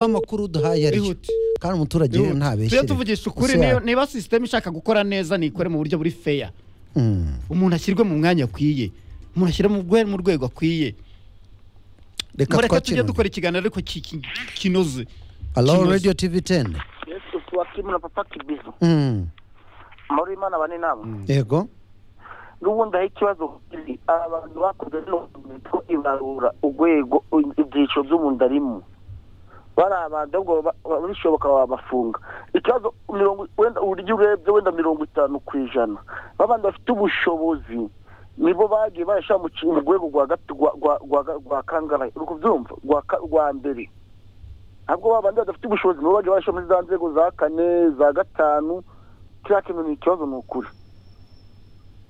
amakuru duhaye ariyo Ihute. kandi umuturage rero tujye ntabeshyire tuvugisha ukuri Ese niyo- ya- niba sisiteme ishaka gukora neza nikore mu buryo buri feya Mm. umuntu ashyirwe mu mwanya akwiye umuntu ashyire mu rwe- mu rwego akwiye reka mureke tujye twakire dukora ikiganiro ariko ki- ki- kinoze alo Kinoze. radio tv 10 yesu tuwakimu na papa kibizo Mm. amahoro y'imana bane nabo yego n'ubundi aho ikibazo kiri abantu bakoze no ko ibarura urwego ibyiciro by'umuntu arimo bari abantu ahubwo ba- ba- bishoboka wabafunga ikibazo mirongo wenda uburyo urebye wenda mirongo itanu ku ijana babandi bafite ubushobozi nibo bagiye barashyira mu ki- mu rwego rwa gatu- rwa- rwa- rwa- rwa kangahe uri kubyumva Rwa ka- rwa mbere ntabwo babandi badafite ubushobozi nibo bagiye barashyira muri za nzego za kane za gatanu kiriya kintu ni ikibazo ni ukuri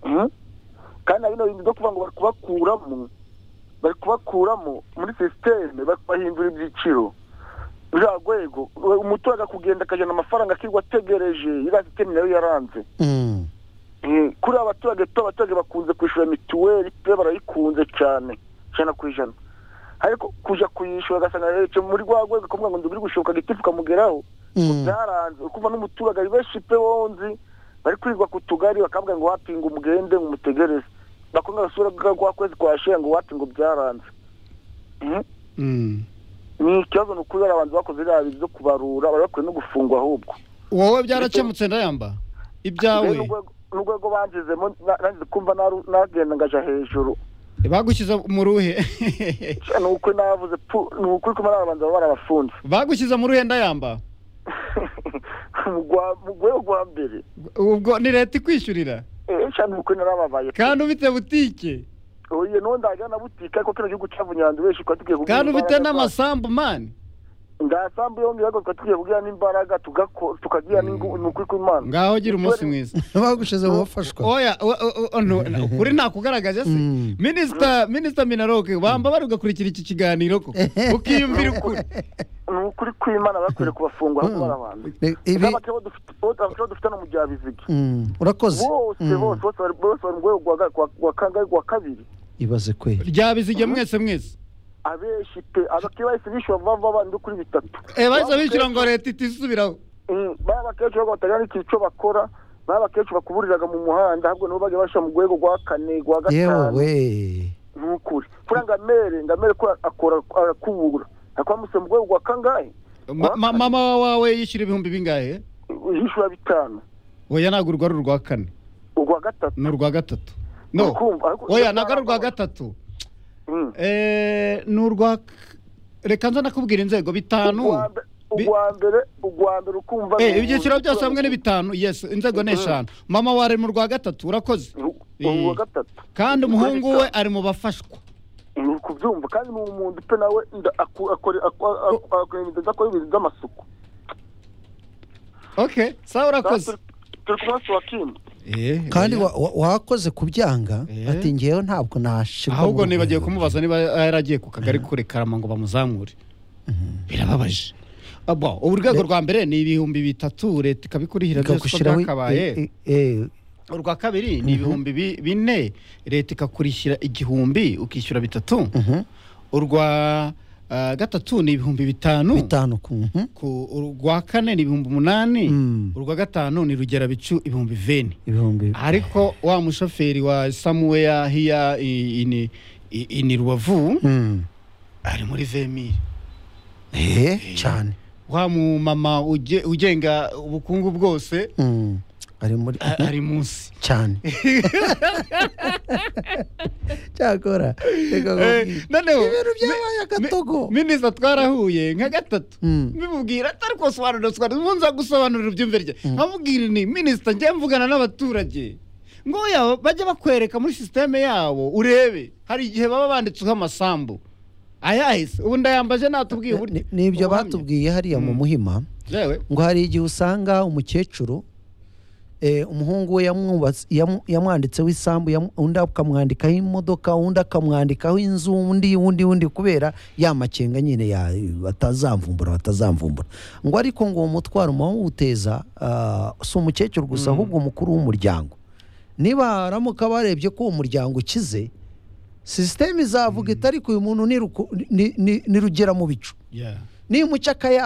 Mhm. kandi na bino bintu byo kuvuga ngo bari kubakuramo bari kubakuramo muri sisiteme bari kubahindura ibyiciro buriya rwego we- umuturage akugenda akajyana amafaranga akirirwa ategereje iriya sisiteme nayo yaranze Mm. Mhm. kuri abaturage tu abaturage bakunze kwishyura mituweli pe barayikunze cyane ijana ku ijana ariko kujya kuyishyura ugasanga yaheretse muri rwa rwego ukavuga ngo ndi buri gushoboka gitifu ukamugeraho Mm. byaranze ukumva n'umuturage ari benshi pe wonzi bari kwigwa ku tugari bakavuga ngo wapinga umugende ngo umutegereze bakunda basura bwa kwa kwezi kwa shera ngo wati ngo byaranze Mhm. ni ikibazo ni ukubera abantu bakoze iriya bintu byo kubarura bari bakwiye no gufungwa ahubwo wowe byarakemutse ndayamba ibyawe Rero urwego- n'urwego banzizemo na- nangize kumva naru- nagenda ngaja hejuru bagushyize mu ruhe ni ukuri navuze pu ni ukuri kumva n'abantu baba barabafunze bagushyize mu ruhe ndayamba mu rwa- mu rwego rwa mbere ubwo ni leta ikwishyurira eee cyane ni ukuri narababaye pe. kandi ufite butike oye n'ubundi hajya na butike ariko kino gihugu cy'abunyanda benshi twari tugiye kugira kandi ufite imbaraga n'amasambu mani ngasambu yombi ariko twari tugiye kugira n'imbaraga tugako- tukagira n'ingu ni ukuri kw'imana ngaho gira umunsi mwiza bagushize mu bafashwa oya o- o- o- no, na- ukuri nakugaragaje se Mm. minisita minisita minaroke bamba bari ugakurikira iki kiganiro ko ukiyumvira ukuri ni ukuri kw'imana bakwiye kubafungwa ahubwo barabanza Re- ibi n'abakibo dufite abakibo dufite no mu bya biziga Mm. urakoze bose Mm. bose bari- bose bari mu rwego rwa ga- rwa- rwa kangahe rwa kabiri ibaze kwe ryabizige mwese mwese abenshi pe abakibo bahise bishyura vuba vuba bandi kuri bitatu Eh, bahise bishyura ngo leta itisubiraho Mm, baba abakecuru ahubwo batagira n'ikintu cyo bakora baba abakecuru bakuburiraga mu muhanda ahubwo nabo bajya bashyira mu rwego rwa kane rwa gatanu yewe nukuri kuri ngamere ngamere ko akora arakubura akwamuse mu rwego rwa kangahe Ma- ma- mama wawe yishyura ibihumbi bingahe yishyura bitanu oya ntabwo urwo ari urwa kane urwa gatatu ni urwa gatatu no Urukumva, ariko- oya ntabwo ari urwa gatatu Mm. Eh, ni urwa k- reka nza nakubwira inzego bitanu Urwa mbe- urwa mbere urwa mbere ukumva Eh, ni- ibyiciro byose hamwe ni bitanu yes inzego ni eshanu mama wawe ari mu rwa gatatu urakoze Ru- urwa gatatu kandi umuhungu we ari mu bafashwa ni ukubyumva kandi ni umuntu pe nawe nda- aku- akora aku- aku- akora ibintu adakora ibintu by'amasuku okay sawa urakoze Turi- turi ku munsi wa kindi kandi wa- wa- wakoze kubyanga Eh. ati ngewe ntabwo nashirwa mu ahubwo rwego. nibagiwe kumubaza niba yaragiye ku kagari kure karama ngo bamuzamure birababaje Abo, urwego rwa mbere ni ibihumbi bitatu leta ikabikurihira byose uko ikagushyiraho byakabaye i- i- eh, urwa kabiri ni ibihumbi bi- bine leta ikakurishyira igihumbi ukishyura bitatu mhm. urwa ah, gatatu ni ibihumbi bitanu bitanu ku mhm. ku urwa kane ni ibihumbi umunani Mm. urwa gatanu ni rugera bicu ibihumbi veni ibihumbi ariko wa mushoferi wa samuweya hiya i- ini i- ini rubavu Mm. ari muri vemiri eh cyane wa mumama uje- ugenga ubukungu bwose Mm. ari muri a- ari munsi cyane cyakora reka Eh, nkubwire. noneho ibintu byabaye agatogo mi- minisita twarahuye nka gatatu Mm. mbimubwira atari kubasobanurira sobanurira ubu nza gusobanurira ubyumve rye nkamubwira ni minisita njye mvugana n'abaturage ngo yaba bajya bakwereka muri sisiteme yabo urebe hari igihe baba banditseho amasambu ayahise ubu ndayambaje natubwiye Ni- uburyo ni- nibyo ubuhamya. batubwiye hariya mu Mm. muhima yewe ngo hari igihe usanga umukecuru eh, umuhungu we yamwubatse- yamu- yamwanditseho isambu yamu- undi akamwandikaho imodoka undi akamwandikaho inzu undi undi undi kubera ya makenga nyine ya batazamvumbura batazamvumbura ngo ariko ngo uwo mutwaro muwuteza si umukecuru gusa ahubwo umukuru w'umuryango niba haramuka barebye ko uwo muryango ukize sisiteme izavuga iti ariko uyu muntu ni ruku- ni- ni ni rugera mu bicu yeah. nimuca akaya